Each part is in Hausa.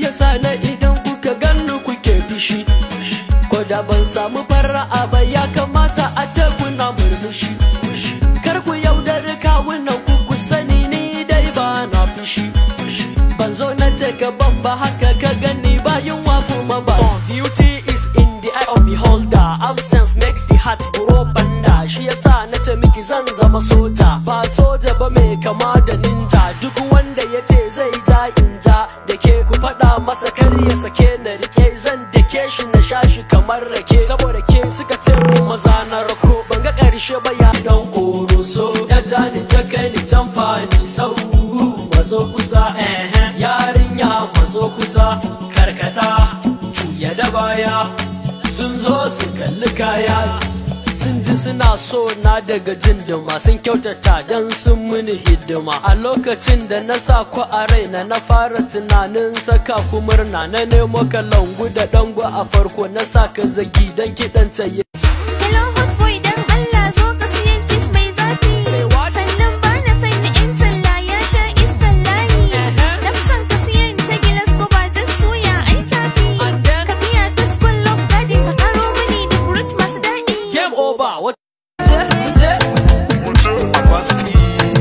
ta sana idan kuka ganni kuke fishi ko da ban samu fara'a ba ya kamata a ce kuna murmushi kar ku yaudari kawunan ku ku sani ni dai ba na fushi ban zo na ce ka ban ba haka ka gani ba yunwa kuma ba beauty is in the eye of beholder absence makes the heart grow banda shi yasa na ce miki zan zama soja ba soja ba mai kama da ninja duk wanda ya ce zai ja in ja da ke ku faɗa masa kar ya sake na rike zan da ke shi na sha shi kamar rake saboda ke suka ce mu maza na rako ban ga ƙarshe ba ya dan koro so ya ja ni ta kai ni can fani sau mazo kusa eh yarinya mazo kusa karkada juya da baya sun zo su kalli kaya sun ji suna so na daga jin duma sun kyautata don sun mini hidima a lokacin da na sa ku a raina na fara tunanin saka ku murna na nemo kalangu da dango a farko na sa ka zagi don kiɗan ta yi Hello hot boy dan Allah zo ka siyan cheese mai zafi Say what? Sannan ba na san na yan talla ya sha iskan layi Uh-huh. Na fi son ka siyan ta gilas ko ba jan suya ai tafi And then? Ka biya ta school of daddy ka karo mani da fruit masu daɗi game over what je je Basti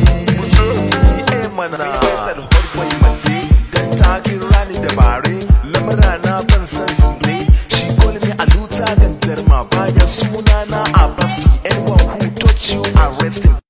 Eh mana Faisal Horkwai mace Dan takin rani da bare Lamura na ban san zure She call me Aluta Gantarma Bayan suna na a Basti Anyone who touch you arrest him